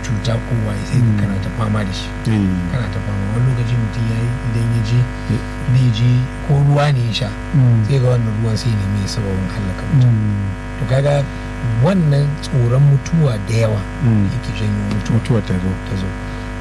cuta ko waye sai Mm. kana ta fama da shi eh, kana ta fama wani lokaci mutum ya yi idan ya je Eh. zai je ko ruwa ne ya sha mm, sai ga wannan ruwan sai ne mai sababin hallaka mutum mm, to kaga wannan tsoron mutuwa da yawa mm. yake janyo mutuwa mutuwa ta zo ta zo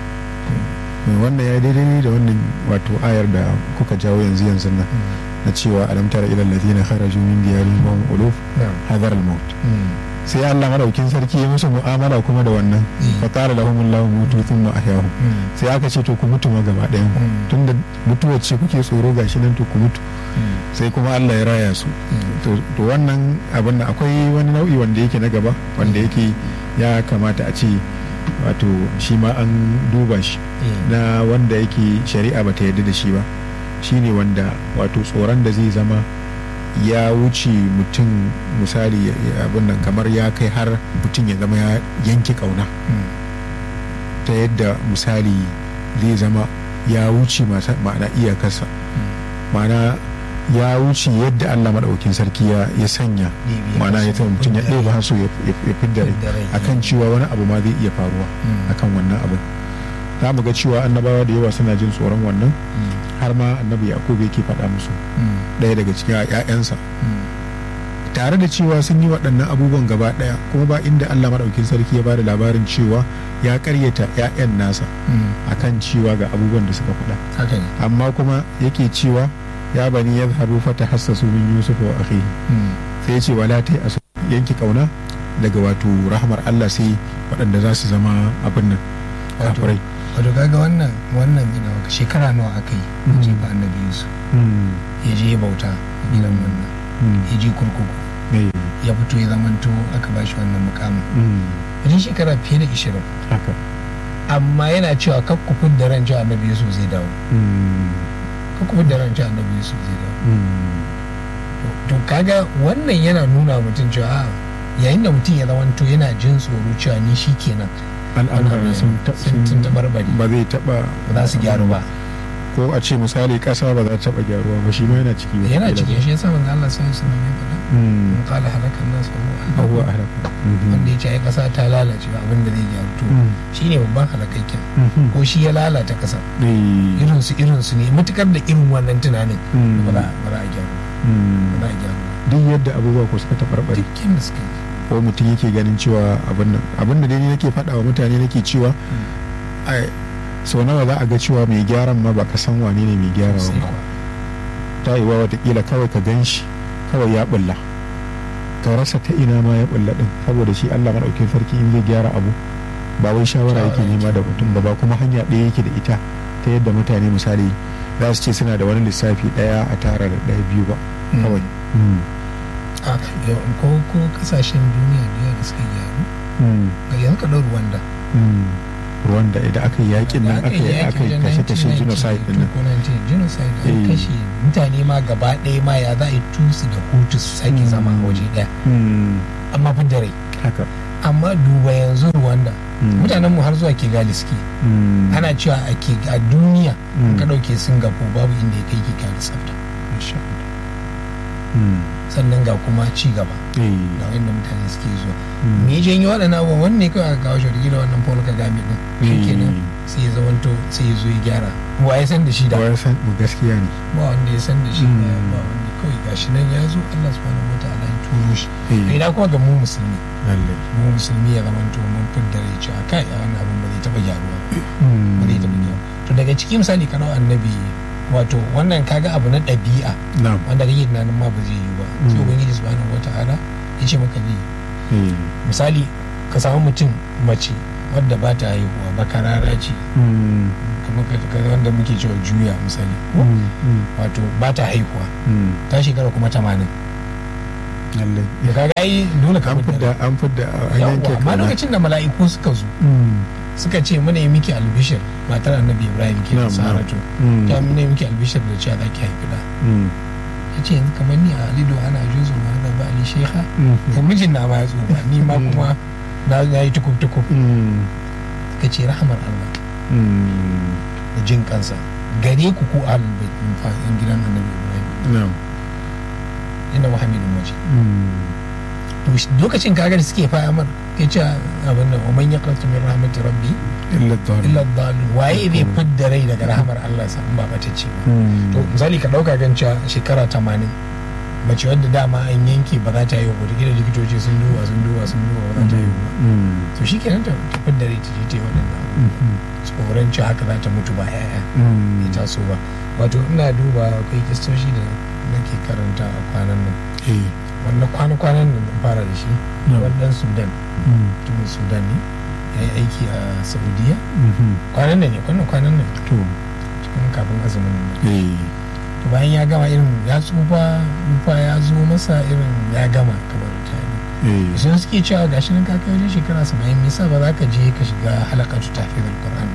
mai wannan ya daidai da wannan wato ayar da kuka jawo yanzu yanzu nan na cewa alam tara ila allazina kharaju min diyarihim wa hum uluf na'am hadar al-maut Mm. sai Allah madaukin sarki ya musu mu'amala kuma da wannan Mm. fa qala lahum Allahu mutu thumma ahyahum Mm. sai aka ce to ku mutu ma gaba ɗayan ku Mm. tunda mutuwar ce kuke tsoro gashi nan to ku mutu Mm. sai kuma Allah ya raya su Mm. to to wannan abin da akwai wani nau'i wanda yake na gaba wanda yake ya kamata a ce wato shi ma an duba shi Eh. na wanda yake shari'a ba ta yarda da shi ba shine wanda wato tsoron da zai zama ya wuce mutum misali ya- ya- abin nan kamar ya kai har mutum ya zama ya yanke kauna Mm. ta yadda misali zai zama ya wuce masa- ma'ana iyakarsa ma'ana ya wuce yadda allah maɗaukin sarki ya ya sanya Ɗebe ma'ana ya hasu, zama mutum ya fidda ɗeba rai. haso ya ya fidda rai Fidda rai, akan cewa wani abu ma zai iya faruwa Mm. akan wannan abin za mu ga cewa annabawa da yawa suna jin tsoron wannan Mm. har ma annabi yakub yake faɗa musu Mm. ɗaya daga cikin 'ya'yansa Mm. tare da cewa sun yi waɗannan abubuwan gaba ɗaya kuma ba inda allah maɗaukin sarki ya ba da labarin cewa ya ƙaryata 'ya'yan nasa Mm. akan cewa ga abubuwan da suka faɗa haka ne amma kuma yake cewa ya bani ya zahabu fata hassasu min yusuf wa akhihi Mm. sai ya ce wala ta asu yanki kauna daga wato rahmar allah sai waɗanda za su zama abin nan Wato- kafirai wato kaga wannan wannan ina maka shekara nawa aka yi Mm. jefa annabi yusuf Mm, ya je ya bauta a gidan Mm. wannan mm, ya je kurkuku eh, ya fito ya zamanto aka ba shi wannan mukamin mm, wajen shekara fiye da ishirin haka amma yana cewa kakkufin da ran cewa annabi yusuf zai dawo Mm, kakkufin da ran cewa annabi yusuf zai dawo mm, To- to kaga wannan yana nuna mutum cewa a, yayin da mutum ya zamanto yana jin tsoro cewa ni shi kenan al'amuran sun ta- sun sun tabarbare ba zai taɓa ba za su gyaru ba ko a ce misali ƙasa ba za ta taɓa gyaruwa ba shi ma yana ciki ba yana cikin shi yasa manzo Allah sallallahu alaihi wasallam ya faɗa Mm, in qala halakan nas fa huwa abuwa ahlak. a halaku Mhm, wanda ya ce ai kasa ta lalace ba abin da zai gyaru to mm, shine babban halakakken mhm, ko shi ya lalata kasa eh, irin su irin su ne matukar da irin wannan tunanin mm, ba za ba za a gyaru ba mm. ba za a gyaru ba duk yadda abubuwa ko suka taɓarɓare dukkan da suka yi ko mutum yake ganin cewa abin nan abin da dai ni nake faɗa wa mutane nake cewa ai sau nawa za a ga cewa mai gyaran ma baka san wane ne mai gyarawa sai ba kuwa ta yi wa watakila kawai ka gan shi kawai ya bulla ka rasa ta ina ma ya bulla din saboda shi Allah maɗaukin sarki in zai gyara abu ba wai shawara Shawara yake nema yake. da mutum ba ba kuma hanya ɗaya yake da ita ta yadda mutane misali za su ce suna da wani lissafi ɗaya a tara da ɗaya biyu ba kawai Mm. a yau- ko ko kasashen duniya da yawa da suka gyaru Mm. ga yanzu ka ɗau Rwanda Mm. Rwanda idan aka yi yakin nan aka yi aka yi kashe-kashe genocide din nan genocide Eh. an kashe mutane ma gaba ɗaya ma ya za a yi tusu da hutu su sake Mm. zama a waje ɗaya Mm. amma fi da rai haka amma duba yanzu Rwanda Mm. mutanen mu har zuwa Kigali suke Mm. ana cewa a ke a duniya Mm. ka ɗauke Singapore babu inda ya kai Kigali tsafta Masha Allah. Mm. sannan ga kuma ci gaba Eh. ga inda mutane suke zuwa Mm. me ya janyo waɗannan abubuwan wannan ne kawai aka kawo shi da wannan Paul Kagame din shi kenan sai ya zamanto sai ya zo ya gyara wa ya san da shi da Wa ya san mu gaskiya ne ba wanda ya san da shi Mm. ba ba wanda kawai gashi nan ya zo Allah subhanahu wataala ya turo shi Eh. ina kuma ga mu musulmi lallai mu musulmi ya zamanto mun fidda rai cewa kai a wannan abin ba zai taɓa gyaruwa ba Mm. ba zai taɓa gyaruwa to daga ciki misali kana annabi wato wannan kaga abu na ɗabi'a na'am wanda kake tunanin ma ba zai yi ba sai Mm. ubangiji subhanahu wataala ya ce maka zai yi Eh. misali ka samu mutum mace wadda ba ta haihuwa ba karara ce Mm. kamar ka- ka- wanda muke cewa juya misali ko Mm. Mm. wato ba ta haihuwa Mm. ta shekara kuma tamanin lallai da kaga ai dole ka an fidda fidda an fidda an yanke yawa amma kauna. lokacin da mala'iku suka zo Mm. suka ce muna yi miki albishir matar annabi ibrahim ke Na'am, na'am. saratu Mm. ta muna yi miki albishir da cewa za ki haifi da Mm. ya ce yanzu kamar ni a alido ana juzu ma da ba ali sheha Mm. to mijin na ma ya tsufa ni ma kuma na na yi tukub tukub Mm. suka ce rahamar allah Mm. da jin kansa gare ku ku ahlul bait min fa yan gidan annabi ibrahim na'am inna wa hamidun majid Mm. to shi- lokacin kaga da suke faya mar ke ce abin nan man ya qatu min rahmati rabbi illa dhalin illa dhalun waye zai fidda rai daga rahamar Allah sa in ba batacce ba to misali ka dauka gan cewa shekara 80 mace wadda dama an yanke ba za ta yi wa gida likitoci sun duba sun duba sun duba ba za ta yi ba to shi kenan ta ta fidda rai ta je ta yi waɗannan abubuwa. tsoron cewa haka za ta mutu ba yaya bai taso ba wato ina duba akwai kistoshi da nake karanta a kwanan nan eh wannan kwana-kwanan nan na fara da shi No. wannan sudan mutumin sudan ne ya yi aiki a saudiya kwanan nan ne kwanan kwanan nan to cikin kafin azumin nan eh to bayan ya gama irin ya tsufa tsufa ya zo masa irin ya gama kamar mutane eh sun suke cewa gashi nan ka kai wajen shekara saba'in me yasa ba za ka je ka shiga halakatu tafiyar qur'an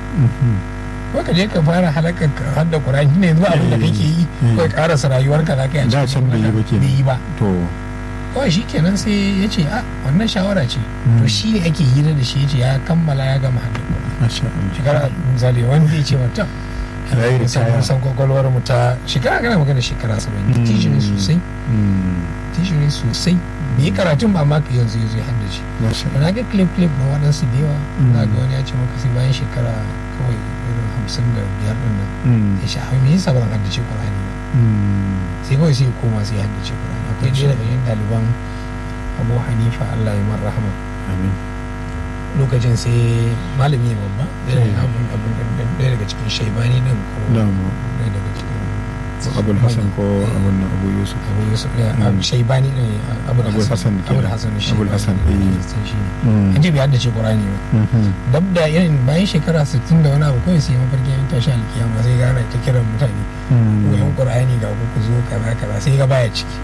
ko ka je ka fara halakar ka hadda qur'ani ne yanzu abin da kake yi Mm. ko ka karasa rayuwarka za ka yi a Da cikin can bai yi ba halaka. kenan. bai yi ba to kawai shi kenan sai ya ce a wannan shawara ce to shi ne ake hira da shi ya ce ya kammala ya gama hadda qur'ani masha Allah shekara misali wanda ya ce mata Ya yi ritaya. san kwakwalwar mu ta shekara kana magana shekara saba'in Mm. tishi ne sosai Mm, tishi ne sosai bai yi karatun ba ma ka yanzu ya zo ya haddace masha da na ga clip clip na waɗansu da yawa Mm. na ga wani ya ce maka sai bayan shekara kawai irin hamsin da biyar ɗin nan Mm, ya sha me yasa ba zan haddace Qur'ani ba mm, sai kawai sai ya koma sai ya haddace Qur'ani akwai ɗaya daga cikin ɗaliban Abu Hanifa Allah ya mar rahama amin lokacin sai malami ne babba ɗaya daga Mm. abun- abun- ɗaya daga cikin shaibani nan ko na'am ɗaya daga cikin abul hasan ko abun nan abu yusuf abu yusuf ya Mm. abu shaibani ne abu Abul Hassan abu kenan. hasan Abul Hassan, eh. shi ne Mm, an ce bai haddace Qur'ani ba mhm, dab da irin bayan shekara 60 da wani abu kawai sai mafarki yan tashi alkiyama sai gana ta kiran mutane mm, koyon qur'ani ga ku ku zo kaza kaza sai ga baya ciki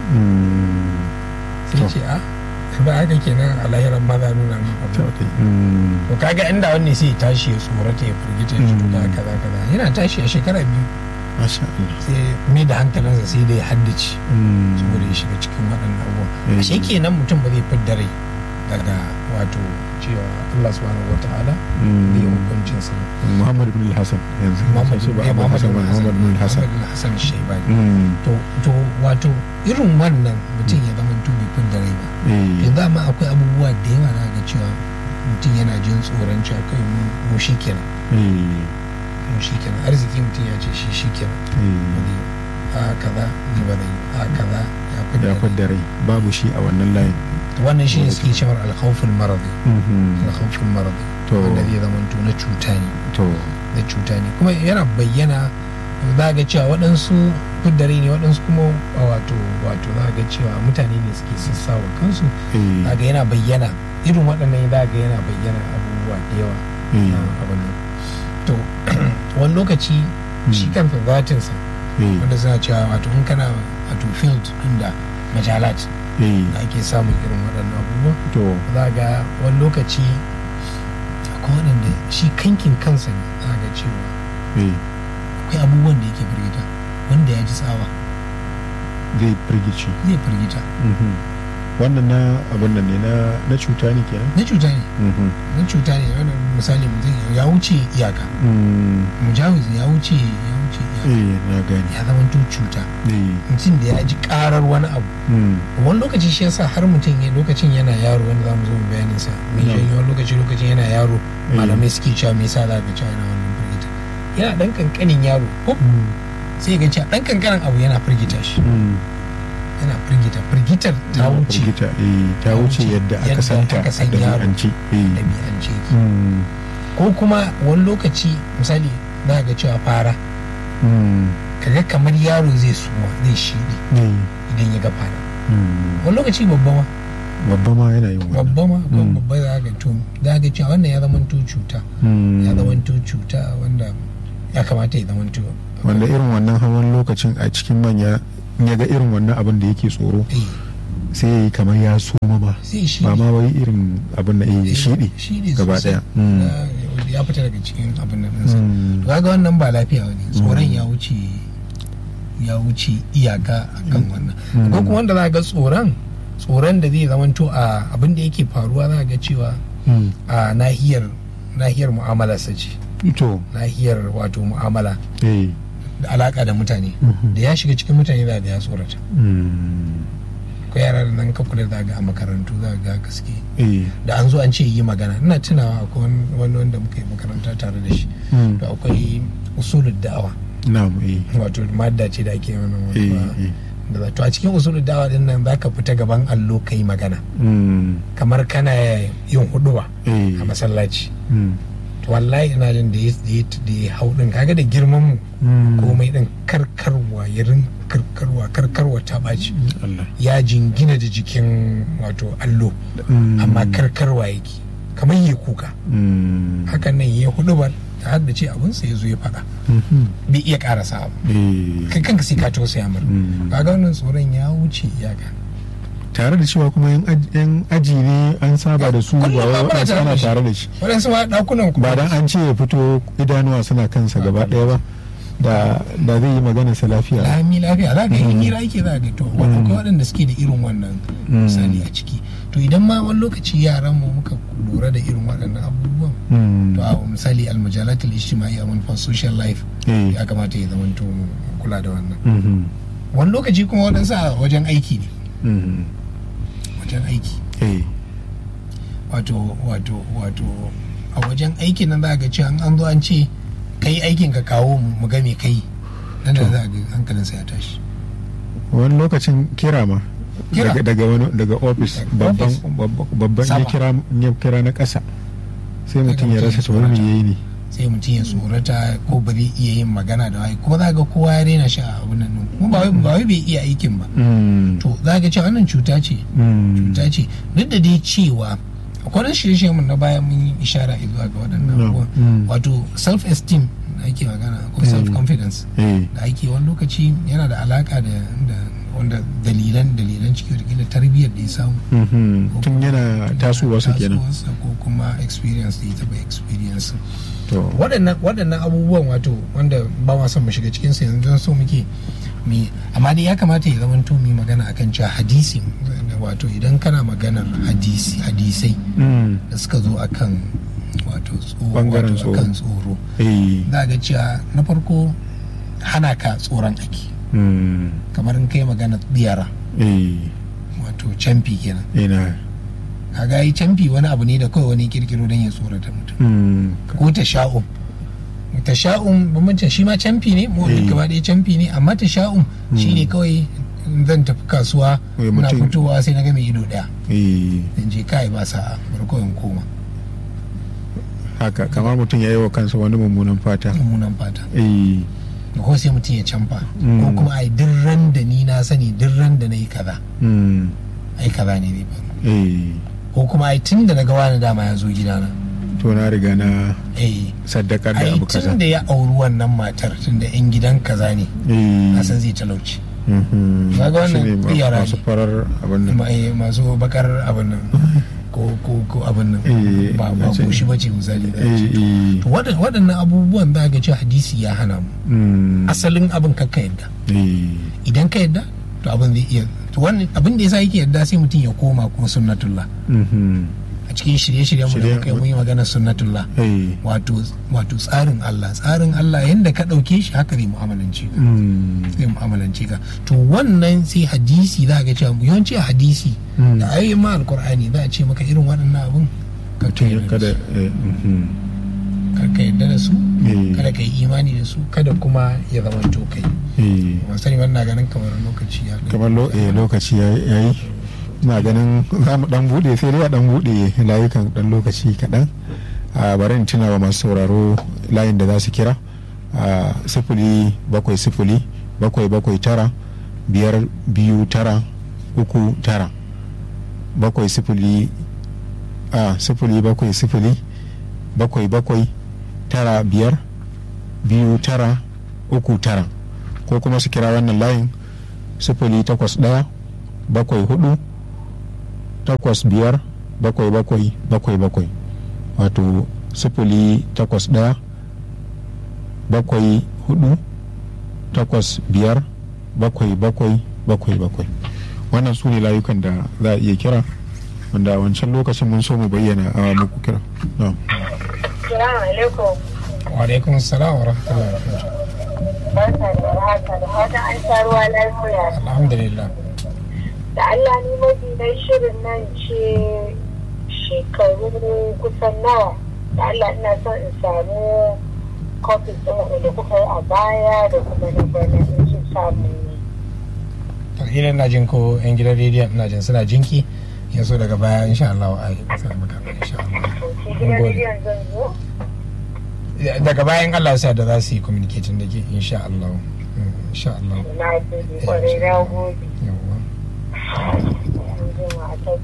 mm, sai To. ce a ba haka kenan a lahiran ma za a nuna min to, abu okay, mm, to kaga inda wanne sai ya tashi ya tsorata ya firgita ya Mm. cuta kaza kaza yana tashi a shekara biyu masha Allah sai mai da hankalinsa sai da ya haddace Mm, saboda ya shiga cikin waɗannan abubuwan Eh. ashe kenan mutum ba zai fidda rai daga wato cewa Allah subhanahu wataala mm, zai hukuncin sa Muhammad bin Hassan yanzu Muhammad su ba eh, Abu Muhammad Hassan bin ba Muhammad bin Hassan Muhammad bin Hassan Shaibani Mm, to to wato irin wannan mutum ya zama tubi fin da rai ba eh, yanzu amma akwai abubuwa da yawa na ga cewa mutum yana jin tsoron cewa kai mu mu shi kenan eh, mu shi kenan arziki mutum ya ce shi shi kenan ba eh, zai yi ba. a kaza ni ba zai yi a kaza ya fi ya da fadda rai babu shi a wannan layin wannan shi ne suke cewar alkhawful maradi Mhm, alkhawful maradi To. wanda zai zama to na cuta ne to na cuta ne kuma yana bayyana za ga cewa waɗansu fiddare ne waɗansu kuma a wato wato za ga cewa mutane ne suke sassawa kansu eh, za ga yana bayyana irin waɗannan za ga yana bayyana abubuwa da yawa eh, na abin nan to wani lokaci shi Mm. kansa zatinsa eh, wanda suna cewa wato in kana wato field ɗin da majalat eh, da ake samun irin waɗannan abubuwa to za ga wani lokaci akwai waɗanda shi kankin kansa ne za ga cewa eh, akwai abubuwan da yake firgita wanda ya ji tsawa zai firgici zai firgita Mhm. wannan na abin nan ne na na cuta ne kenan na cuta ne Mhm. na cuta ne wanda misali mutum ya wuce iyaka Mm, mujawiz ya wuce ya wuce iyaka eh, na gani ya zama to cuta eh, mutum da ya ji karar wani abu mm, wani lokaci shi yasa har mutum ya lokacin yana yaro wanda za mu zo mu bayanin sa mai No. janyo wani lokaci lokacin yana yaro Eh. malamai suke cewa me yasa za ka cewa yana wannan firgita yana dan kankanin yaro ko mm, sai ga cewa dan kankanin abu yana firgita shi mm. yana firgita firgitar ta Na wuce firgita, eh, ta ta wuce wuce yadda aka yadda santa aka a san yaro. ɗabi'ance eh. ɗabi'ance yake Mm, ko kuma wani lokaci misali za ga cewa fara mm, kaga kamar yaro zai suma zai shiɗi eh, idan ya ga fara mm. wani lokaci babba ma babba ma yana yin wannan babba ma ko Mm. babba za ga to za ga cewa wannan ya zama to cuta Mm. ya zama to cuta wanda ya kamata ya zama to wanda irin wannan hawan lokacin a cikin manya in ya ga irin wannan abin da yake tsoro eh sai ya yi kamar ya soma ma sai shi ba ma wai irin abin da ya shiɗi shiɗi gaba sosai. ɗaya Mm. Na- ya fita daga cikin abin nan ɗinsa Mm. to kaga wannan ba lafiya ne tsoron ya wuce ya wuce iyaka akan wannan Mm. ko kuma wanda za ga tsoron tsoron da zai zamanto a abin da yake faruwa za ga cewa Mm. a nahiyar nahiyar mu'amalarsa ce to nahiyar wato mu'amala eh da alaka da mutane Mhm. da ya shiga cikin mutane za ga ya tsorata Mm. ko yara da nan ka kula da ga a makarantu za ga gaske eh da an zo an ce yi magana ina tunawa akwai wani- wani wanda muka yi makaranta tare da shi mm, to akwai usulul da'awa na'am eh wato madda ce da ake wannan eh wani eh da za- to a cikin usulul da'awa din nan zaka fita gaban allo kai magana mm, kamar kana yin huduba eh a masallaci mm, to wallahi ina jin da ya da ya da ya hau din kaga da girman mu mm, komai din karkarwa ya rin karkarwa karkarwa ta baci Allah ya jingina da jikin wato allo Mm, amma karkarwa yake kamar ya kuka mm, hakan nan ya hudubar ta haddace abin sa ya zo ya faɗa mhm, bai iya karasa abu eh kai kanka sai ka tausaya mar mm. kaga wannan tsoron ya wuce iyaka tare da cewa kuma yan aj- yan aji ne an saba da su ba Kullum wai ba muna waɗansu tare ana da shi. tare da shi waɗansu ma ɗakunan ku ba dan an ce ya fito idanuwa suna kansa gaba ɗaya ba da da zai yi magana sa lafiya lami lafiya za ka yi Mm. hira yake za ka to Mm. akwai waɗanda suke da irin wannan Mm. misali a ciki to idan ma wani lokaci yaran mu muka lura da irin waɗannan abubuwan Mm, to a misali almajalatul ijtimai a manufan social life eh, ya kamata ya zama to mu kula da wannan mhm, wani lokaci kuma waɗansu a wajen aiki ne mhm, wajen aiki eh, wato wato wato a wajen aikin nan za ga cewa an zo an ce kai aikin ka kawo mu mu ga me kai nan da To. za ga hankalinsa ya tashi wani lokacin kira ma Kira? daga daga wani daga ofis Daga babban office. babban- babban ya Sama. kira ya kira na ƙasa sai Daga mutum ya mutum rasa ya tsoro me tsorata. yayi ne sai mutum ya tsorata ko ba zai iya yin magana da wai kuma za ga kowa ya rena shi a abin nan ɗin. kuma ba wai ba wai bai iya aikin ba Mm, to za ga cewa wannan cuta ce mm, cuta ce duk da dai cewa akwai wani shirye mun na baya mun yi ishara zuwa ga waɗannan No. abubuwan Mm. wato self esteem da ake magana ko Mm. self confidence eh, da ake wani lokaci yana da alaka da da wanda dalilan dalilan ciki da tarbiyyar da ya samu mhm, ko tun kuma yana tasowarsa kenan tasowarsa ko kuma experience da ya taɓa experience to waɗannan waɗannan abubuwan wato wanda ba ma son mu shiga cikin su yanzu don so muke mi amma dai ya kamata ya zama to mu yi magana akan cewa hadisi wato idan kana maganar hadisi hadisai mm, da suka zo akan wato tsoro Bangaren wato akan tsoro eh, za ga cewa na farko hana ka tsoron ake mm, kamar in kai magana yara eh, wato camfi kenan ina kaga yi camfi wani abu ne da kawai wani kirkiro don ya tsorata mutum mm, ko ta sha'um ta sha'um bambancin shi ma camfi ne mu Eh. gaba ɗaya camfi ne amma ta sha'um shi ne kawai in zan tafi kasuwa Eh, muna mutum- fitowa sai na ga mai ido ɗaya eh, in je kai ba sa'a bari kawai in koma haka kamar mutum ya yi wa kansa wani mummunan fata mummunan fata eh, ko sai mutum ya camfa Mm. ko kuma ai duk ran da ni na sani duk ran da na yi kaza mm, ai kaza ne zai faru eh, ko kuma ai tun da na ga wani dama ya zo gidana to na riga na eh saddakar da ai abu kaza tun da ya auri wannan matar tun da yan gidan kaza ne eh, na san zai talauci mhm, Kaga wannan shine ma- yara masu ne. farar abin nan Ma- eh, masu bakar abin nan ko ko ko abin nan Eh, ba ba ce- goshi bace misali da eh, eh, to waɗan- waɗannan abubuwan za ga ce hadisi ya hana mu mm, asalin abin kakka yadda eh, idan ka yadda to abin zai iya to wannan abin da yasa yake yadda sai mutum ya koma kuma sunnatullah mhm, a cikin shirye-shiryen mu da Shirye- muka yi mun yi magana sunnatullah eh, wato wato tsarin Allah tsarin Allah yanda ka ɗauke shi haka zai mu'amalance ka mm, zai mu'amalance ka to wannan sai hadisi za ga cewa yawanci a hadisi Mm. da ayoyin ma alkur'ani za a ce maka irin waɗannan abun ka mutum ya yarda da kada su. eh, mhm, kar ka yarda da su eh, kada ka yi imani da su kada kuma ya zama to kai eh, sani wannan ganin kamar lokaci ya ɗan- kamar lo- eh, lokaci ya yi ina ganin za mu dan bude sai dai a dan bude layukan dan lokaci kaɗan a bari in tuna wa masu sauraro layin da za su kira a sifili bakwai sifili bakwai bakwai tara biyar biyu tara uku tara bakwai sifili a sifili bakwai sifili bakwai bakwai tara biyar biyu tara uku tara ko kuma su kira wannan layin sifili takwas ɗaya bakwai hudu takwas biyar bakwai bakwai bakwai bakwai wato sifili takwas ɗaya bakwai hudu takwas biyar bakwai bakwai bakwai bakwai wannan su ne layukan da za a iya kira wanda a wancan lokacin mun so mu bayyana a muku kira na'am. Salamu alaikum. wa alaikum salam wa rahmatullahi wa barakatuh Barka da warhaka da fatan an sha ruwa lafiya. alhamdulillah da Allah ni mafi na shirin nan ce shekaru kusan nawa da Allah ina son in samu kofin ɗin da kuka yi a baya da kuma na bana in sun samu idan na jin ko yan gidan rediyon ina jin suna jinki yanzu daga baya insha Allah a yi sa maka insha Allah shi gidan rediyon zan zo daga bayan Allah sa da za su yi communicating da ke insha Allah insha Allah na gode kwarai na gode yawwa yanzu ma a ta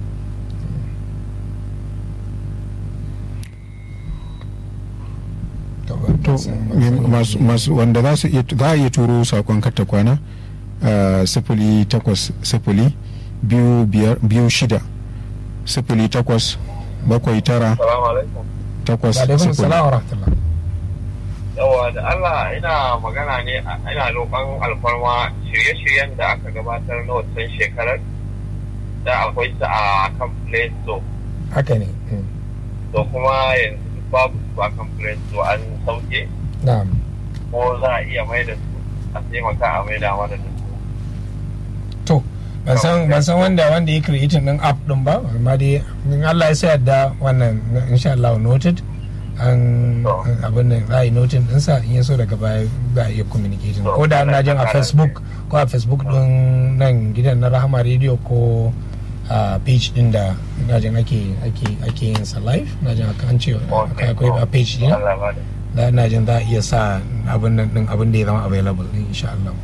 to masu- masu wanda za su iya za a iya turo sakon karta kwana a sifili takwas sifili biyu biyar biyu shida sifili takwas bakwai tara Salamu alaikum. takwas wa alaikum sifili salam wa rahmatullah Yawa da Allah ina magana ne a- ina roƙon alfarma shirye-shiryen da aka gabatar na wancan shekarar da akwai su a kan Play Store. haka ne mm. To kuma yanzu duk babu su a kan Play Store an sauke na'am ko za a iya mai da su a taimaka a mai da mana da su. to ban san ban san wanda wanda ya creating din app din ba amma dai in Allah ya sa yadda wannan insha Allah noted an an- abin nan za a yi notin ɗinsa in ya so daga baya za a iya communicating ko da na jin a facebook ko a facebook din nan gidan na rahama radio ko a page din da na jin ake ake ake yin sa live na jin haka an ce akwai akwai a page din Allah ba da. da na jin za a iya sa abin nan din abin da ya zama available din insha Allah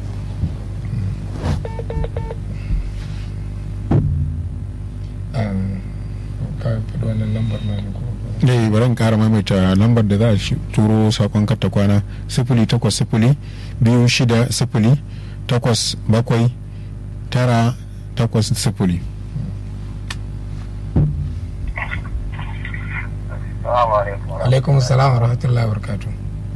Um, ka faɗi wannan lambar na ne ko eh bari in kara maimaita lambar da za a shi- turo sakon karta kwana sifili takwas sifili biyu shida sifili takwas bakwai tara takwas sifili Salamu alaikum. alaikum salam wa rahmatullahi wa barakatuh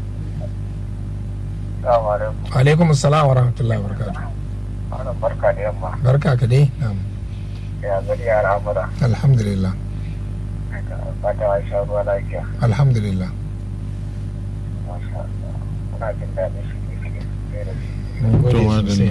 Salamu alaikum. alaikum salam wa rahmatullahi wa barakatuh Ana barka da yamma. barka ka dai na'am Ya gari ya al'amura. alhamdulillah Fata wa sha ruwa lafiya. alhamdulillah Masha Allah. Muna jin daɗin shi ne shi ne da shi. mun gode To, madalla. sosai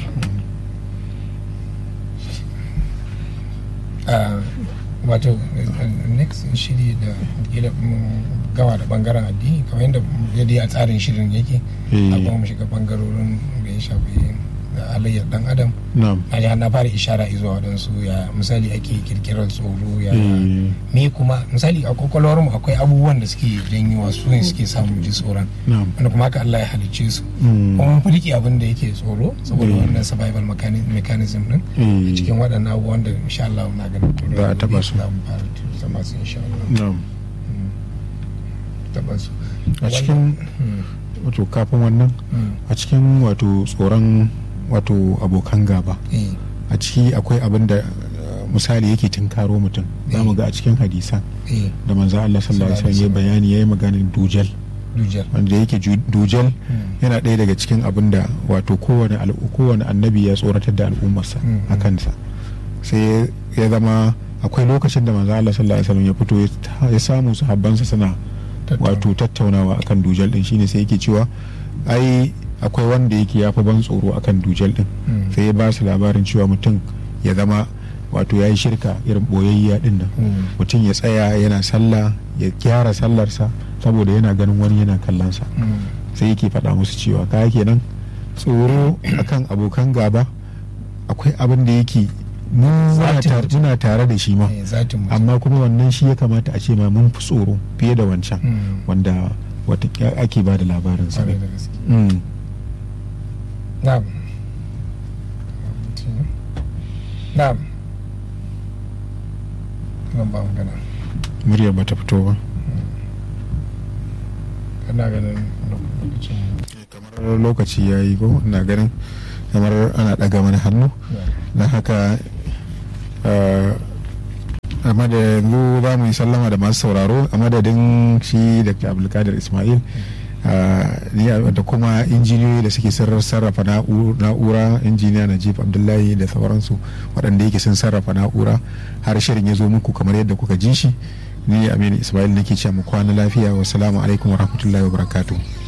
Ah, wato eh, next shiri da kila mun gama da bangaren addini kamar yadda yadda a tsarin shirin yake Eh. a kuma mu shiga bangarorin da ya shafi da halayyar dan adam na'am na ji har na fara ishara zuwa waɗansu ya misali ake kirkirar tsoro ya Eh, me kuma misali a kwakwalwarmu akwai abubuwan da suke janyo su ne suke samun ji tsoron na'am wanda kuma haka Allah ya halicce su Mm. kuma mun fi abin da yake tsoro saboda Mm. wannan survival mechani- mechanism din Eh, cikin waɗannan abubuwan da insha Allah na ganin ko Za a taɓa su. za mu fara zama su insha Allah na'am taɓa su a cikin Mm, wato kafin wannan mm, a cikin wato tsoron wato abokan gaba eh, a ciki akwai abin da eh, misali yake tunkaro mutum za mu ga a cikin hadisan eh, da manzo Allah sallallahu alaihi wasallam ya bayani yayi maganin dujal dujal wanda yake ju- dujal Mm. yana ɗaya daga cikin abin da wato kowane al- kowane annabi ya tsoratar da al'ummarsa Mm, a mm. kansa sai ya zama akwai lokacin da manzo Allah sallallahu alaihi wasallam ya fito ya ta- ya samu sahabbansa suna Tattauna. wato tattaunawa akan dujal din shine sai yake cewa ai akwai wanda yake ya fi ban tsoro akan dujal din Mm. sai ya ba su labarin cewa mutum ya zama wato ya yi shirka irin boyayya din nan Mm. mutum ya tsaya yana sallah ya gyara sallarsa saboda yana ganin wani yana kallonsa Mm, sai yake faɗa musu cewa kaya kenan tsoro akan abokan gaba akwai abin da yake mu muna Zatin tare- mutum. muna tare da shi ma eh, zatin mutum. amma kuma wannan shi ya kamata a ce ma mun fi tsoro fiye da wancan Mm, wanda wata ake ba da labarinsa kwarai da gaske. Mm. Na'am. Na'am. Zan ba magana. muryar bata fito ba Kana ganin lokacin kamar lokaci ya yi ko ina ganin kamar ana ɗaga mana hannu don haka eh, a madadin za mu yi sallama da masu sauraro a madadin shi dr abdulkadir ismail eh, ni da kuma injiniyoyi da suke sirrar sarrafa na'u- na'ura injiniya najib abdullahi da sauransu waɗanda yake sun sarrafa na'ura har shirin ya zo muku kamar yadda kuka ji shi ni aminu ismail nake ce mu kwana lafiya wasu alaikum wa rahmatullahi wa barakatuh